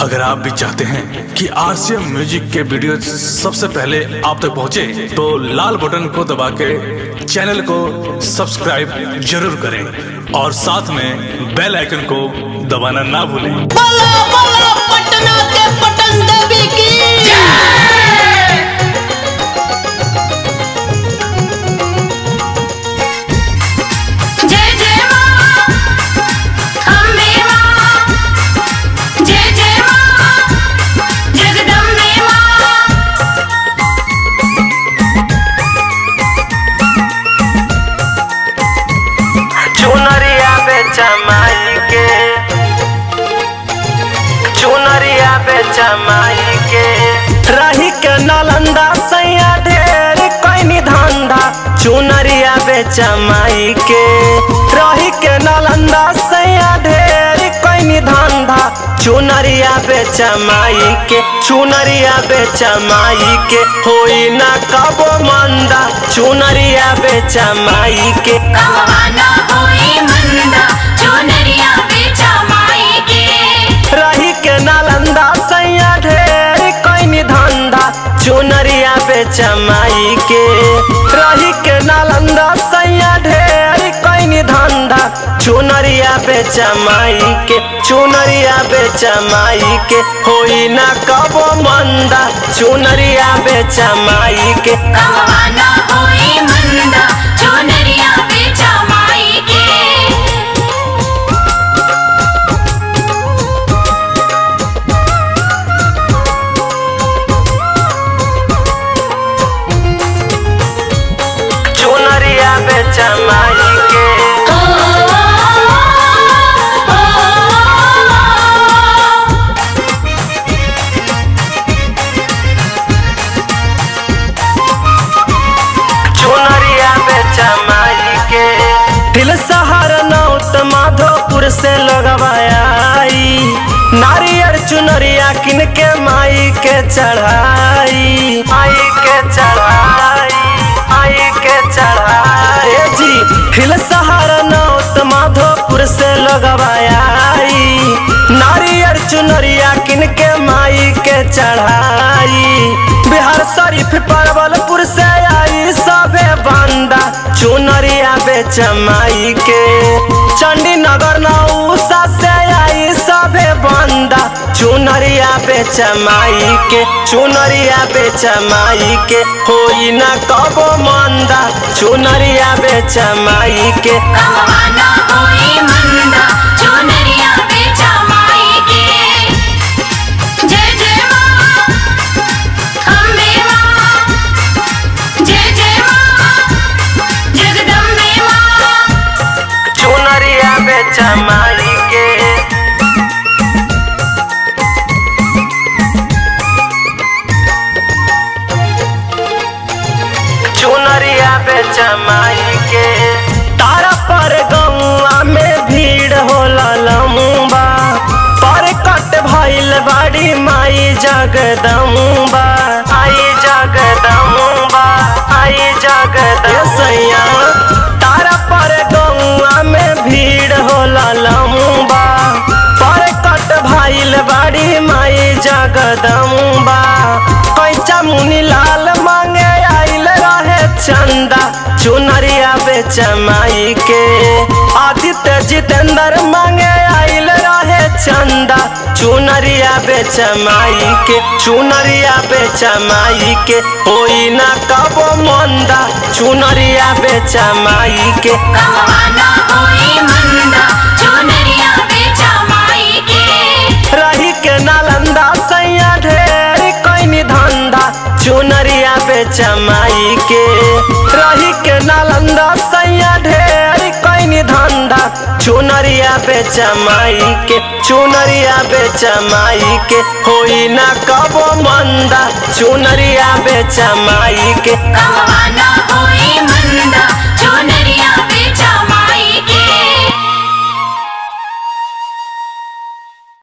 अगर आप भी चाहते हैं कि आरसीएम म्यूजिक के वीडियो सबसे पहले आप तक पहुंचे, तो लाल बटन को दबा के चैनल को सब्सक्राइब जरूर करें और साथ में बेल आइकन को दबाना ना भूलें बोलो बोलो पटना के पटन देवी की जय जय मां अम्बे मां जय जय मां जगदम्बे मां चुनरिया बेचा माई के चुनरिया बेचा माई के रही के नालंदा सैया ढेर कैनी धंधा चुनरिया बेचा माई के रही के नालंदा सैया ढेर कैनी धंधा चुनरिया बेचा माई के चुनरिया बेचा माई के होई ना कबो मंदा चुनरिया बेचा माई के कहवाना होई मंदा चुनरिया बेचा माई के रही के नालंदा सैया ढेर कैनी धंधा चुनरिया बेचा माई के रही के नालंदा सैया ढेर कैनी धंधा चुनरिया बेचा माई के चुनरिया बेचा माई के होई ना कबो मंदा चुनरिया बेचा माई के कहवाना होई मंदा चुनरिया बेचा माई के चुनरिया बेचा माई के ओ चुनरिया बेचा माई के दिल शहर नौत माधोपुर से लगवाई नारियर चुनरिया किन के माई के चढ़ाई माई के चढ़ाई माई के चढ़ाई ए जी दिल शहर नौत माधोपुर से लगवाई नारियर चुनरिया किन के माई के चढ़ाई बिहार शरीफ परवलपुर से आई सबे बंदा चुनरिया बेच माई के चंडी नगर नौसा से आई सबे बंदा चुनरिया बेच माई के चुनरिया बेच माई के होई ना कबो मंदा चुनरिया बेच माई के कहवाना होई मंदा चुनरिया बेचा माई के जय जय मां अम्बे मां जय जय मां जगदम्बे मां चुनरिया बेच माई के चुनरिया बेच माई के तारा पर गौआ में भीड़ होला लम्बा पर कट भइल बाड़ी माई जगदम्बा आई जगदम्बा आई जगदसैया तारा पर गौआ में भीड़ होला लम्बा पर कट भइल बाड़ी माई जगदम्बा कैचा मुनि लाल मांगे आइल रहे चंदा चुनरिया बेच माई के आदित्य जितेंद्र मांगे आइल रहे चंदा चुनरिया बेच माई के चुनरिया बेच माई के होई ना कबो मंदा चुनरिया बेच माई के कहवाना होई मंदा चुनरिया बेचा माई के रही के नालंदा सैया ढेर कैनी धंधा चुनरिया बेच माई के रही के नालंदा सैया ढेर कैनी धंधा चुनरिया बेच माई के चुनरिया बेच माई के होई ना कबो मंदा चुनरिया बेच माई के कहवाना होई मंदा